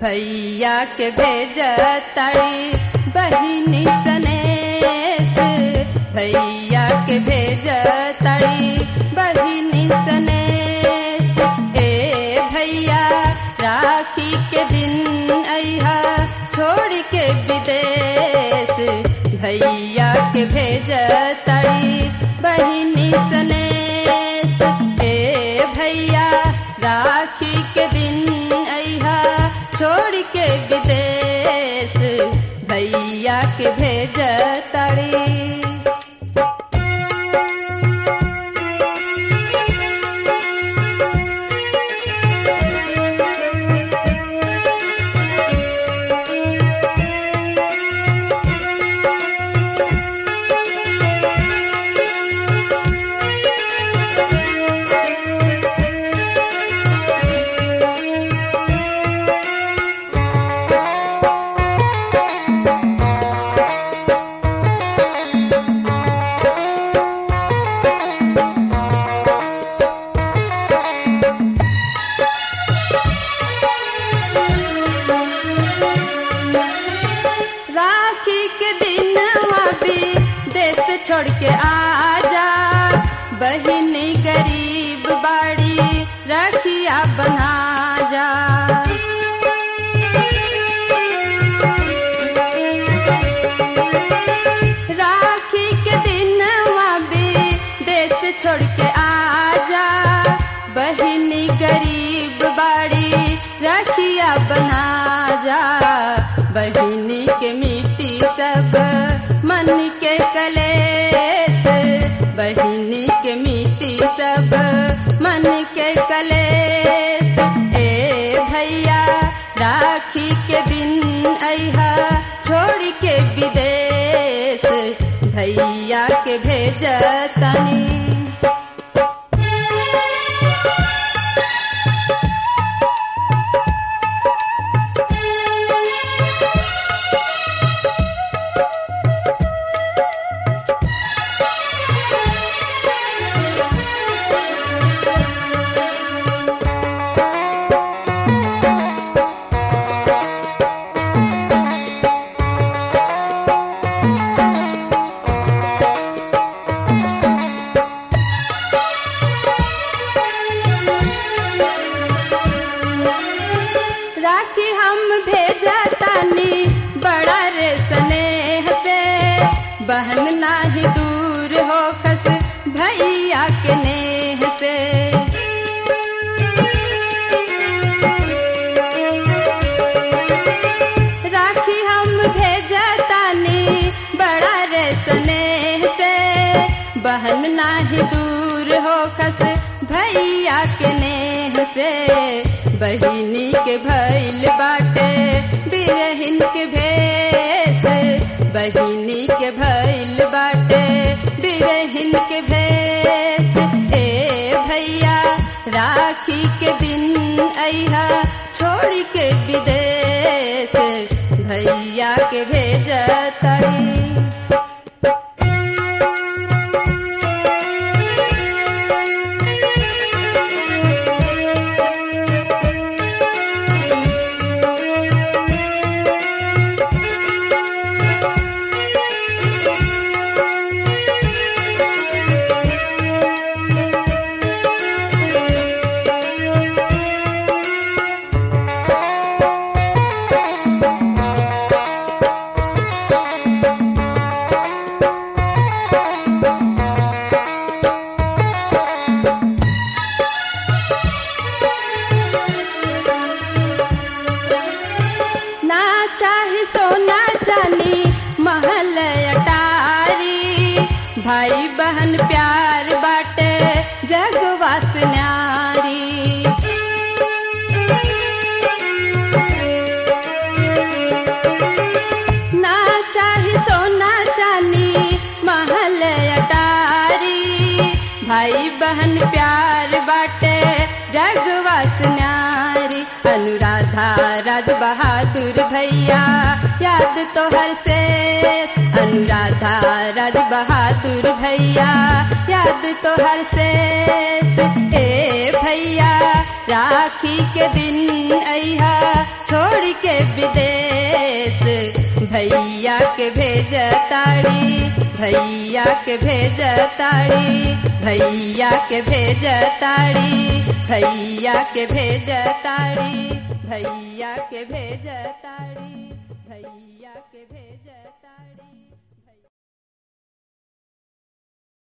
भैया के भेज तड़ी बहिनी सनेस भैया के भेज तड़ी बहिनी सनेस ए भैया राखी के दिन अहा छोड़ के विदेश भैया के भेज तड़ी बहिनी सनेस ए भैया राखी के दिन अहा छोड़ के विदेश भैया के भेज तड़ी राखी के दिन भी देश छोड़ के आजा बहिनी गरीब बाड़ी रखिया बना जा राखी के दिन भी देश छोड़ के आजा बहिनी गरीब बाड़ी रखिया बना जा बहिनी के मिट्टी सब मन के कलेस बहिनी के मिट्टी सब मन के कलेस ए भैया राखी के दिन अहा छोड़ के विदेश भैया के भेज तनी राखी हम भेजा तानी बड़ा रे स्नेह से बहन नाही दूर हो खस भैया के नेह से राखी हम भेजा तानी बड़ा रे स्नेह से बहन नाही दूर हो खस भैया के नेह से बहिनी के भैल बाटे बिरहिन के भेस बहिनी के भैल बाटे बिरहिन के भेस ए भैया राखी के दिन अहा छोड़ के विदेश भैया के भेज तड़ी ना चाही सोना चानी महल अटारी भाई बहन प्यार बाटे जगवास न्यारी ना चाही सोना चानी महल अटारी भाई बहन प्यार बाटे जगवास न्यारी अनुराधा राज बहादुर भैया याद तो हर से अनुराधा राज बहादुर भैया याद तो हर से ए भैया राखी के दिन अहा छोड़ के विदेश भैया के भेजताड़ी भैया के भेजताड़ी भैया के भेजताड़ी भैया के भेजताड़ी भैया के भेजताड़ी भैया के भेजताड़ी